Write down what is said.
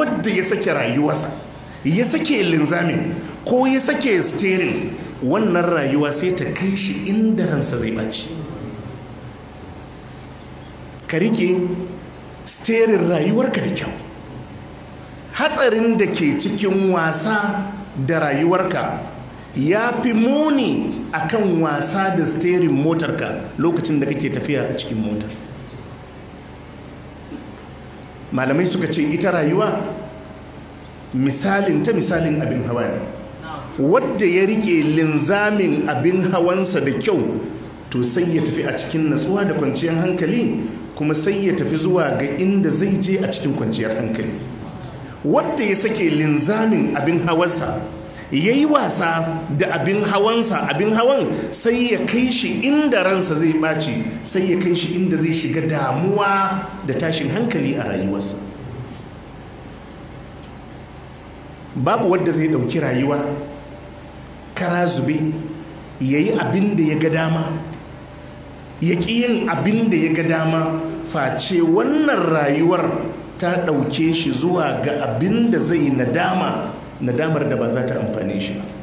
wadda ya sake rayuwarsa ya sake linzamin ko ya sake steering wannan rayuwa sai ta kai shi inda ransa zai ɓaci ka rike steering rayuwarka da kyau hatsarin da ke cikin wasa da rayuwarka ya fi muni akan wasa da steering motarka lokacin da kake tafiya a cikin motar malamai suka ce ita rayuwa misalin ta misalin abin hawa ne wadda ya rike linzamin abin hawansa da kyau to sai ya tafi a cikin natsuwa da kwanciyar hankali kuma sai ya tafi zuwa ga inda zai je a cikin kwanciyar hankali wadda ya sake linzamin abin hawansa ya yi wasa da abin hawansa abin hawan sai ya kai shi inda ransa zai ɓaci sai ya kai shi inda zai shiga damuwa da tashin hankali a rayuwarsa babu wadda zai ɗauki rayuwa kara zube ya yi abin da ya ga dama ya ƙi yin abin da ya ga dama face wannan rayuwar ta ɗauke shi zuwa ga abin da zai nadama nadamar da ba za ta amfane shi ba